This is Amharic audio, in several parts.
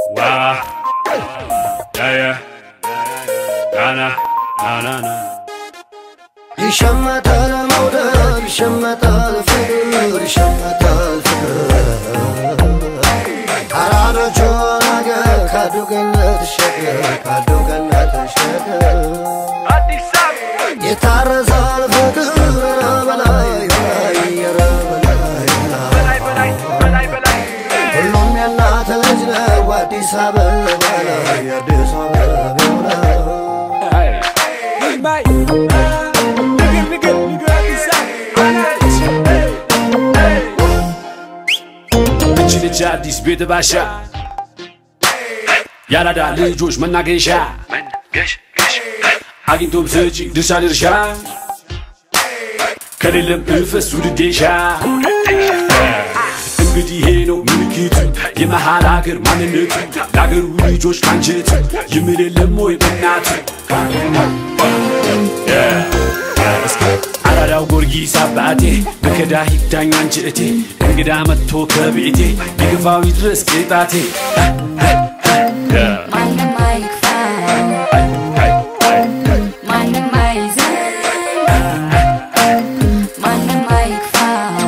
Wow. Yeah, yeah. Na, na, na, na, na. ይሸመታል መውደድ ይሸመታል ፍቅር ይሸመታል ፍቅር አራዶቹ ነገር ካዱ ገነት ሸገር ካዱ ገነት ሸገር ይታረሳል ፍቅር በላይ በላይ ኧረ በላይ በላይ ሁሉም የእናት ልጅ ነው አዲስ አበባ ላይ አዲስ አበባ ላይ እች ልጅ አዲስ ቤት ባሻ ያራዳ ልጆች መናገሻ አግኝቶም ሰጪ ድርሻ ድርሻ ከሌለም እፈስ ውድዴሻ እንግዲህ ይሄ ነው ምልክቱ የመሃል ሀገር ማንነቱ ለአገሩ ልጆች አንጀቱ ይምል የለም ወይ በእናቱ አራዳው ጊዮርጊስ አባቴ በከዳ ሂዳኝ አንቺ እቴ እንግዳ መጥቶ ከቤቴ የግፋው ይድረስ ቅጣቴ ማንም አይክፋው ማንም አይዘን ማንም አይክፋው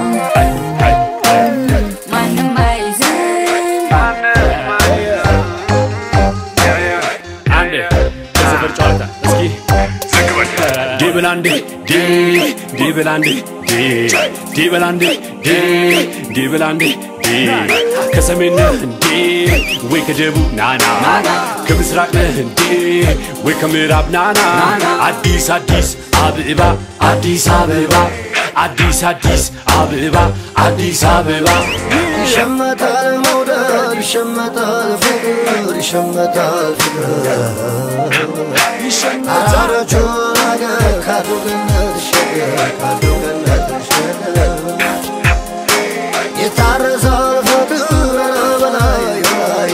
ማንም አይዘን አንዴ የሰፈር ጨዋታ እስኪ ዲብላንዴ ዲ ዲብላንዴ ዲ ዲብላንዴ ዲ ዲብላንዴ ዲ ከሰሜን ነህ እንዴ ወይ ከደቡብ ናና ከምስራቅ ነህ እንዴ ወይ ከምዕራብ ናና አዲስ አዲስ አበባ አዲስ አበባ አዲስ አዲስ አበባ አዲስ አበባ ይሸመታል መውደድ ይሸመታል ፍቅር ይሸመታል ፍቅር አራዶቹ ነገር ካዱ ገነት ሸገር ካዱ ገነት ሸገር ይታረሳል ፍቅር በላይ በላይ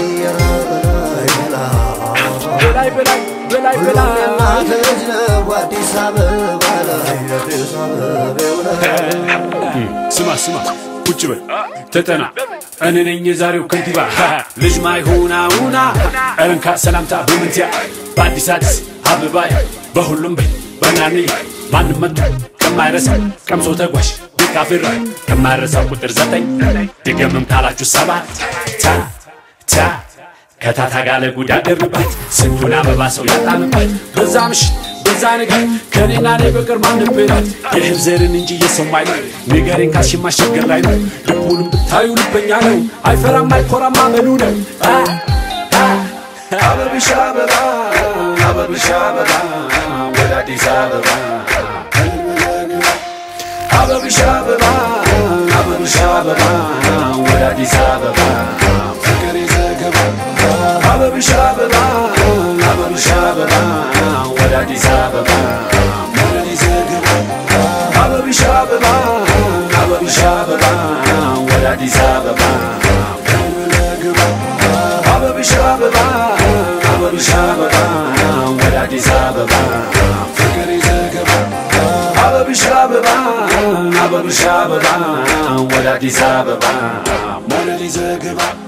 በላይ በላይ ሁሉም የእናት ልጅ ነው አዲስ አበባ ላይ አዲስ አበባ ላይ ስማ ስማ ቁጭ በል ተጠና እኔ ነኝ የዛሬው ከንቲባ ሃ፣ ልጅ ማይሆና ሁና እረንካ ሰላምታ በምንትያ በአዲስ አዲስ አበባይ በሁሉም በይ በናኔ ማንም መጡ ከማይረሳ ቀምሶ ተጓዥ ቤት ከማይረሳው ቁጥር ዘጠኝ ድገምም ካላችሁ ሰባት ታ ታ ከታታ ጋለ ጉዳ ደርባት ስንቱን አበባ ሰው ያጣምባት በዛ ምሽት በዛ ነገር ከኔና እኔ በቀር ማንም ብላት የእህል ዘርን እንጂ የሰው አይለው ንገሬን ካልሽ ማስቸገር ላይ ነው ልቡንም ብታዩ ልበኛ ነው አይፈራም አይኮራም አመሉ ነው አ፣ አ፣ አበብሽ አበባ አበብሽ አበባ ወደ አዲስ አበባ አበብሽ አበባ አበብሽ አበባ ወደ አዲስ አበባ ፍቅር ይዘገባ አበብሽ አበባ አበብሽ አበባ ወደ አዲስ አበባ ፍቅር ይዘገባ አበብሽ አበባ አበብሽ አበባ ወደ አዲስ አበባ ፍቅር ይዘገባ አበብሽ አበባ አበብሽ አበባ ወደ አዲስ አበባ ፍቅር ይዘገባ አበብሽ አበባ አበብሽ አበባ ወደ አዲስ አበባ ሞለል ይዘግባ